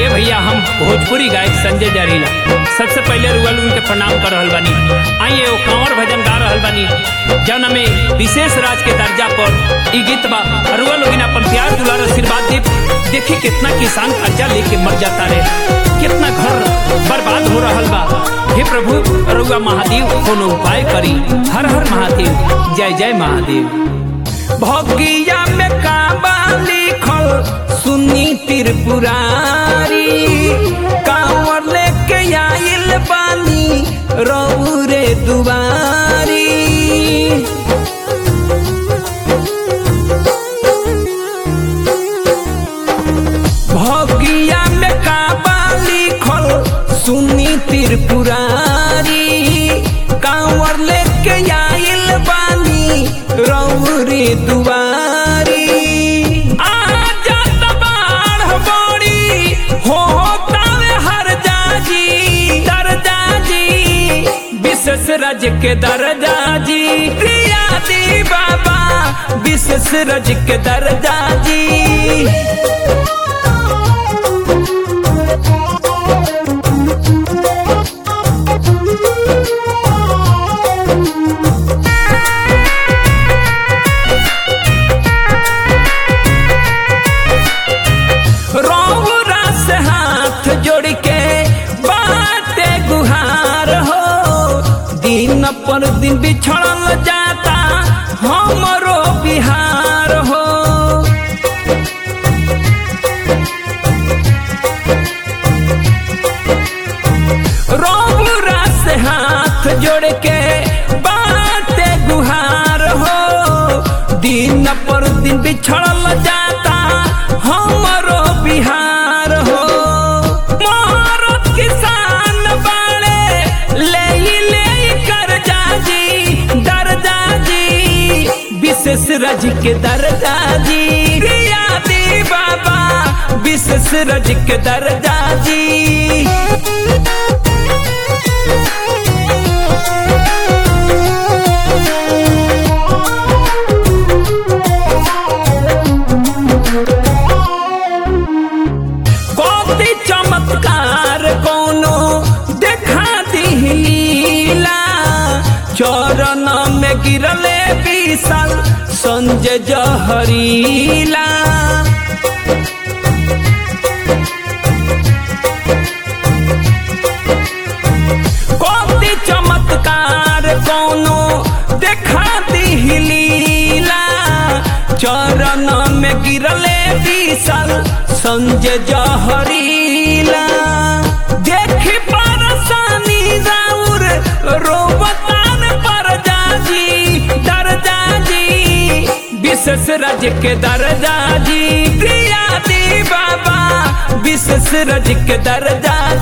ए भैया हम भोजपुरी गायक संजय जरीला सबसे पहले रुअल उनके प्रणाम कर रहल बानी आइए वो कांवर भजन गा रहल बानी जौन में विशेष राज के दर्जा पर ई गीत बा रुअल लोगिन अपन प्यार दुलार आशीर्वाद दे देखी कितना किसान कर्जा लेके मर जाता रे कितना घर बर्बाद हो रहल बा हे प्रभु रुआ महादेव कोनो उपाय करी हर हर महादेव जय जय महादेव भगिया में काबा लिखल सुनी त्रिपुरारी कांवर लेके आइल बानी रौरे दुआरी भगिया में काबा लिखल सुनी त्रिपुरारी कांवर लेके आइल बानी रौरे दुआरी आजा तबार बड़ी हो तावे हर जाजी दर जाजी विशेष रज के दरजा जी प्रिया दी बाबा विशेष रज के दरजा जी रौरा से हाथ जोड़ के बाटे गुहार हो दिन पर दिन बिछड़ल जाता हमरो बिहार हो रौरा से हाथ जोड़ के बाटे गुहार हो दिन पर दिन बिछड़ल जाता हमरो बिहार हो मोहरत किसान बाड़े ले ले कर जाजी दर जाजी विशेष रज के दरजा जी प्रिया दी बाबा विशेष रज के दरजा जी कौती चमत्कार कोनो देखा दिला चरण में गिरले विशाल संजय जहरीला कौती चमत्कार कोनो देखा दिला चरण में गिरले विशाल संजय जहरीला देखी परसानी राउर रोबतान पर जाजी दर जाजी विशेष रज के दरजा जी प्रिया दी बाबा विशेष रज के दरजा